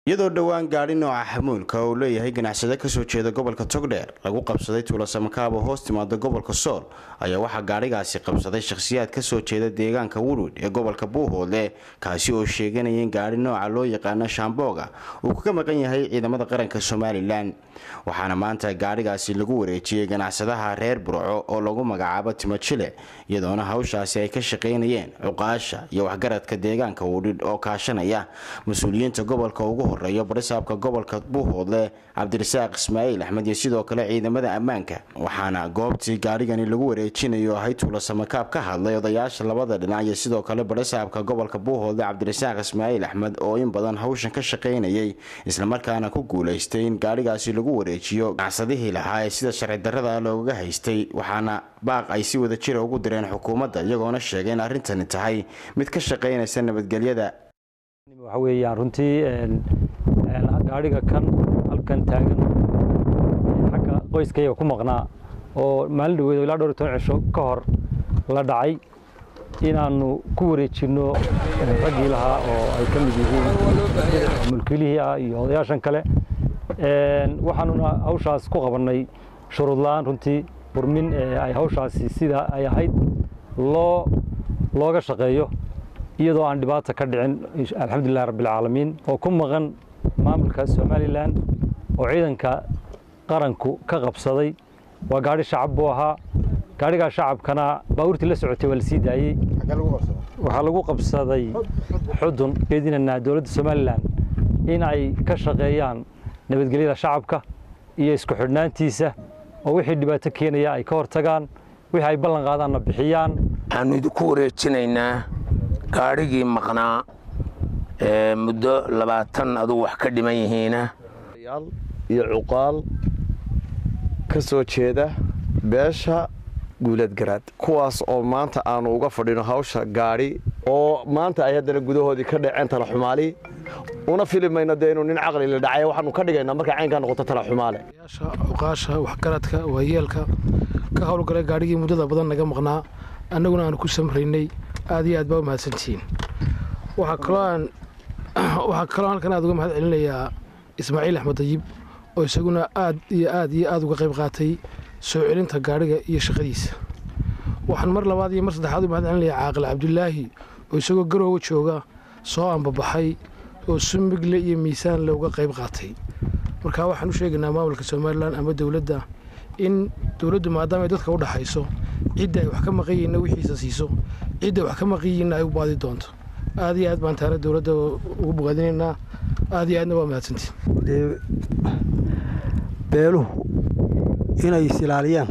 iyadoo dhowaan gaadhi nooca xamuulka uu leeyahay ganacsade kasoo jeeda gobolka togdheer lagu qabsaday tuulasamakaab oo hoos timaada gobolka sool ayaa waxaa gaadhigaasi qabsaday shakhsiyaad kasoo jeeda deegaanka wurwid ee gobolka buuhoodle kaasi oo sheeganaya in gaadhi nooca loo yaqaano shaambooga uu kaga maqan yahay ciidamada qaranka somalilan waxaana maanta gaadhigaasi lagu wareejiyey ganacsadaha reer burco oo lagu magacaabo timojile iyadoona hawshaasi ay ka shaqaynayeen cuqaasha iyo waxgaradka deegaanka wudhidh oo kaashanaya mas-uuliyiinta gobolka ugu horeeya barisaabka gobolka buuhoodle cabdirasaaq ismaaciil axmed iyo sidoo kale ciidamada ammaanka waxaana goobtii gaadhigani lagu wareejinayo ahay tuulasamakaab ka hadlay odayaasha labada dhinac iyo sidoo kale barisaabka gobolka buuhoodle cabdirasaaq ismaaciil axmed oo in badan hawshan ka shaqaynayay islamarkaana ku guulaystay in gaadhigaasi lagu wareejiyo ganacsadihii lahaa ee sida sharci darrada loogaga haystay waxaana baaq ay si wada jira ugu direen xukuumadda iyagoona sheegay in arrintani tahay mid ka shaqaynaysa nabadgelyada waxa weeyaan runtii gaadhiga kan halkan taagan xagga qoyskayaga ku maqnaa oo maalin dhaweed ilaa dhowr toban cisho ka hor la dhacay inaannu ku wareejinno raggii lahaa oo ay ka mid yihiin mulkiilihii ah iyo odayaashan kale waxaanuna hawshaas ku qabannay shuruud la'aan runtii burmin ay hawshaasi sida ay ahayd loo looga shaqeeyo iyadoo aan dhibaata ka dhicin alxamdulilah rabbilcaalamiin oo ku maqan maamulka somalilan oo ciidanka qaranku ka qabsaday waa gaadhi shacab buu ahaa gaadhigaa shacabkana baabuurtii la socotay waa la sii daayey waxaa lagu qabsaday xudun geedinanaa dowladda somalilan in ay ka shaqeeyaan nabadgelyada shacabka iyo isku xidhnaantiisa oo wixii dhibaato keenaya ay ka hortagaan wixii ay ballan qaadaanna bixiyaan waxaannu idinku wareejinaynaa gaadhigii maqnaa ee muddo labaatan adugu wax ka dhiman yihiina iyo cuqaal ka soo jeeda beesha guulad garaad kuwaas oo maanta aanu uga fadhino hawsha gaadhi oo maanta ay haddana gudahoodii ka dhaceen talaxumaali una filimayno dee inuu nin caqli la dhacay waxaanu ka dhigaynaa markay caynkaa noqoto talaxumaale cuqaasha waxgaradka waayeelka ka howlgalay gaadhigii muddada badan naga maqnaa annaguna aanu ku samraynay aad iyo aad baa u mahadsantihiin waxaa kaloo halkan aad uga mahad celinayaa ismaaciil axmed dayib oo isaguna aad iyo aad iyo aad uga qayb qaatay soo celinta gaadhiga iyo shaqadiisa waxaan mar labaad iyo mar saddexaad u mahad celinayaa caaqil cabdulaahi oo isagoo garoowa jooga soo ambabaxay oo sumigle iyo miisaanle uga qayb qaatay marka waxaan u sheegaynaa maamulka somalilan ama dowladda in dowladdu maadaama ay dadka u dhaxayso cidda ay wax ka maqan yihiinna wixiisa siiso cidda wax ka maqan yihiinna ay u baadi doonto aad iyo aad baan taana dowladda ugu bogaadinaynaa aad iyo aadna waa mahadsantiin beeluhu inay is ilaaliyaan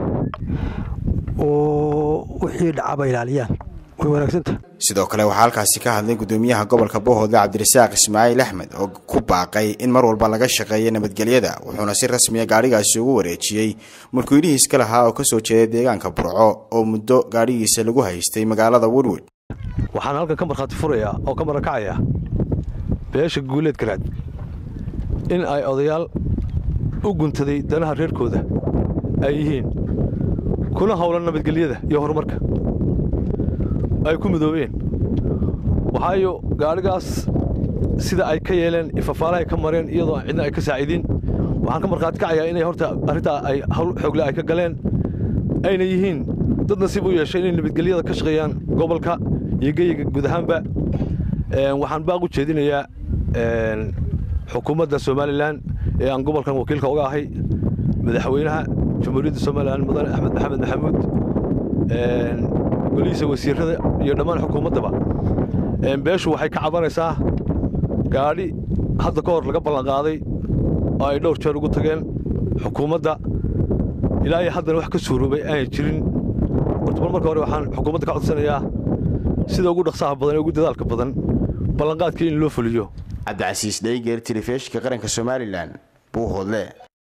oo wixii dhacaba ilaaliyaan way wanaagsantah sidoo kale waxaa halkaasi ka hadlay gudoomiyaha gobolka bohoodle cabdirasaaq ismaaciil axmed oo ku baaqay in mar walba laga shaqeeyo nabadgelyada wuxuuna si rasmiya gaadhigaasi ugu wareejiyey mulkiilihii iska lahaa oo kasoo jeeda deegaanka burco oo muddo gaadhigiisa lagu haystay magaalada wurwid waxaan halkan ka markhaati furayaa oo ka marakacaya beesha guuleed garaad in ay odayaal u guntaday danaha reerkooda ay yihiin kuna howlan nabadgelyada iyo horumarka ay ku midoobeen waxaayo gaadhigaas sida ay ka yeeleen ifafaalahay ka mareen iyadoo aan cidna ay ka saaciidin waxaan ka markhaati kacayaa inay horta arrintaa ay hawl xoogle ay ka galeen ayna yihiin dad nasiib u yeeshay inay nabadgelyada ka shaqeeyaan gobolka iyo geyiga guud ahaanba waxaan baaq u jeedinayaa xukuumadda somalilan ee aan gobolkan wakiilka uga ahay madaxweynaha jamhuuriyadda somalilan mudane axmed maxamed maxamuud golihiisa wasiirada iyo dhammaan xukuumaddaba beeshu waxay ka cabanaysaa gaadhi hadda ka hor laga ballanqaaday oo ay dhowr jeer ugu tageen xukuumadda ilaa iyo haddana wax ka suuroobay aanay jirin horta bal marka hore waxaan xukuumadda ka codsanayaa sida ugu dhaqsaha badan ee ugu dadaalka badan ballanqaadkii in loo fuliyo cabdicasiis dheygeer telefishinka qaranka somalilan buuhoodle